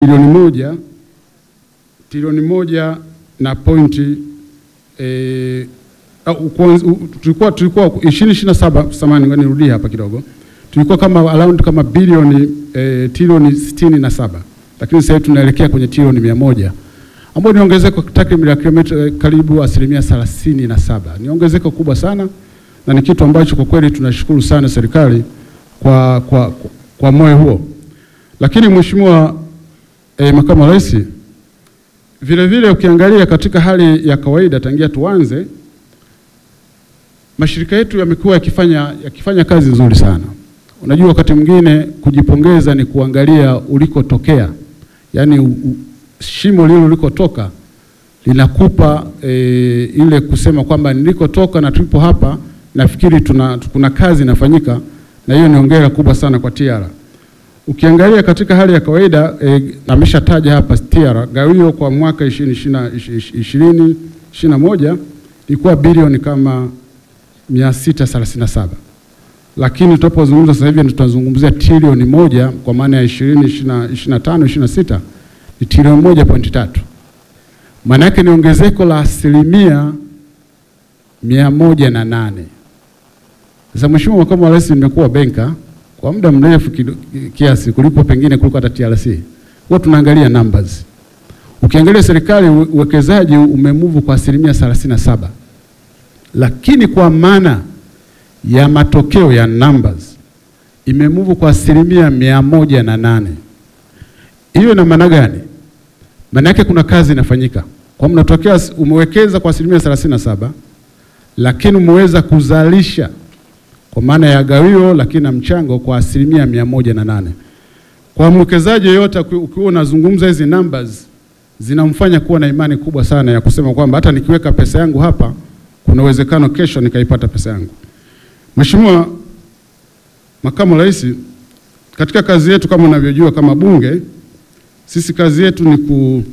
trilioni moja trilioni moja na pointi eh, tulikuwa tulikuwa ishirini ishirini na saba samani, ngoja nirudie hapa kidogo, tulikuwa kama around kama bilioni eh, trilioni sitini na saba lakini sasa hivi tunaelekea kwenye trilioni mia moja ambayo ni ongezeko takriban la kilomita eh, karibu asilimia thelathini na saba. Ni ongezeko kubwa sana na ni kitu ambacho kwa kweli tunashukuru sana serikali kwa, kwa, kwa, kwa moyo huo. Lakini Mheshimiwa eh, Makamu wa Rais, vile vile ukiangalia katika hali ya kawaida tangia tuanze mashirika yetu yamekuwa yakifanya, yakifanya kazi nzuri sana. Unajua, wakati mwingine kujipongeza ni kuangalia ulikotokea, yaani u, u, shimo lile ulikotoka linakupa e, ile kusema kwamba nilikotoka na tulipo hapa, nafikiri tuna, kuna kazi inafanyika, na hiyo ni hongera kubwa sana kwa TIARA. Ukiangalia katika hali ya kawaida e, ameshataja hapa TIARA gawio kwa mwaka 2020 21 ilikuwa bilioni kama 637 lakini tunapozungumza sasa hivi tunazungumzia trilioni moja kwa maana ya 20 25 26 ni trilioni moja pointi tatu. Maana yake ni ongezeko la asilimia mia moja na nane. Sasa Mheshimiwa Makamu wa Rais, nimekuwa benka kwa muda mrefu kiasi kuliko pengine kuliko hata TRC. Huwa tunaangalia numbers. Ukiangalia serikali uwekezaji umemuvu kwa asilimia 37 lakini kwa maana ya matokeo ya numbers imemuvu kwa asilimia mia moja na nane. Hiyo ina maana gani? Maana yake kuna kazi inafanyika, kwa mnatokea umewekeza kwa asilimia thelathini na saba lakini umeweza kuzalisha kwa maana ya gawio, lakini na mchango kwa asilimia mia moja na nane. Kwa mwekezaji yeyote ukiwa unazungumza hizi numbers zinamfanya kuwa na imani kubwa sana ya kusema kwamba hata nikiweka pesa yangu hapa kuna uwezekano kesho nikaipata pesa yangu. Mheshimiwa Makamu wa Rais, katika kazi yetu kama unavyojua kama Bunge, sisi kazi yetu ni, ku,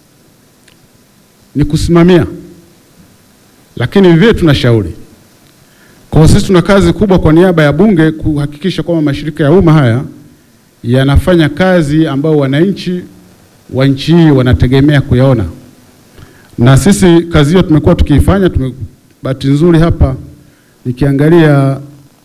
ni kusimamia, lakini vile tunashauri. Kwa sisi tuna kazi kubwa kwa niaba ya Bunge kuhakikisha kwamba mashirika ya umma haya yanafanya kazi ambayo wananchi wa nchi hii wanategemea kuyaona, na sisi kazi hiyo tumekuwa tukiifanya tume bahati nzuri hapa nikiangalia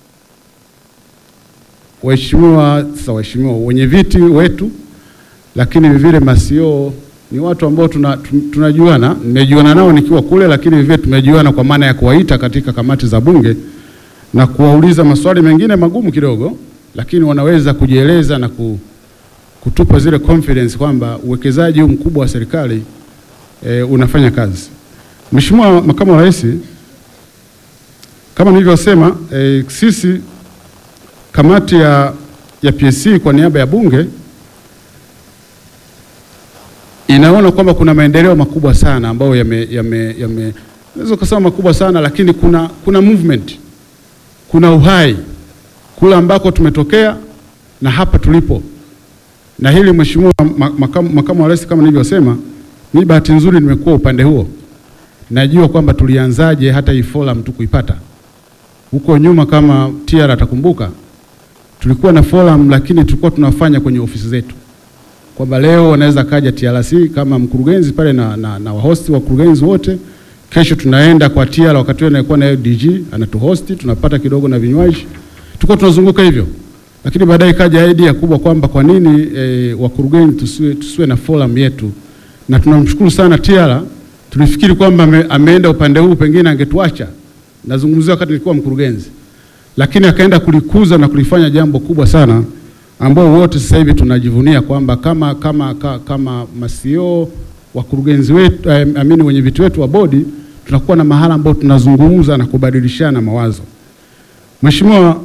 waheshimiwa sasa, waheshimiwa wenye viti wetu, lakini vile masio ni watu ambao tunajuana, tuna nimejuana nao nikiwa kule, lakini vile tumejuana kwa maana ya kuwaita katika kamati za Bunge na kuwauliza maswali mengine magumu kidogo, lakini wanaweza kujieleza na kutupa zile confidence kwamba uwekezaji huu mkubwa wa serikali e, unafanya kazi. Mheshimiwa Makamu wa Rais, kama nilivyosema e, sisi kamati ya, ya PSC kwa niaba ya Bunge inaona kwamba kuna maendeleo makubwa sana ambayo yame, yame, yame naweza kusema makubwa sana lakini kuna, kuna movement, kuna uhai kule ambako tumetokea na hapa tulipo, na hili Mheshimiwa makamu, makamu wa Rais, kama nilivyosema, mimi bahati nzuri nimekuwa upande huo, najua kwamba tulianzaje hata hii forum tu kuipata huko nyuma. Kama TIARA atakumbuka, tulikuwa na forum lakini tulikuwa tunafanya kwenye ofisi zetu, kwamba leo wanaweza kaja TRC kama mkurugenzi pale na, na, na wahosti wa kurugenzi wote, kesho tunaenda kwa TIARA, wakati huo anakuwa na DG anatuhosti, tunapata kidogo na vinywaji, tulikuwa tunazunguka hivyo, lakini baadaye kaja idea kubwa kwamba kwa nini e, wakurugenzi tusiwe, tusiwe na forum yetu, na tunamshukuru sana TIARA. Tulifikiri kwamba ame, ameenda upande huu pengine angetuacha nazungumzia wakati nilikuwa mkurugenzi, lakini akaenda kulikuza na kulifanya jambo kubwa sana, ambao wote sasa hivi tunajivunia kwamba kama, kama, kama, kama masio wakurugenzi wetu eh, amini wenye viti wetu wa bodi tunakuwa na mahala ambao tunazungumza na kubadilishana mawazo. Mheshimiwa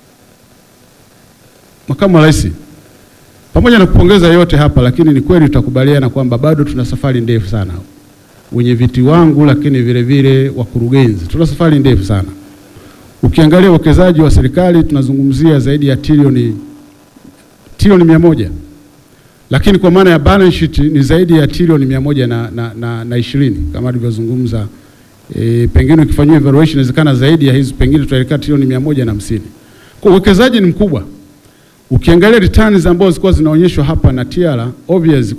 Makamu wa Rais, pamoja na kupongeza yote hapa, lakini ni kweli tutakubaliana kwamba bado tuna safari ndefu sana wenye viti wangu lakini vile vile wakurugenzi, tuna safari ndefu sana. Ukiangalia uwekezaji wa serikali tunazungumzia zaidi ya trilioni trilioni mia moja, lakini kwa maana ya balance sheet ni zaidi ya trilioni mia moja na, na, na, na ishirini kama alivyozungumza e, pengine ukifanyia evaluation inawezekana zaidi ya hizo, pengine tutaelekea trilioni mia moja na hamsini. Kwa uwekezaji ni mkubwa. Ukiangalia returns ambazo zilikuwa zinaonyeshwa hapa na TIARA obvious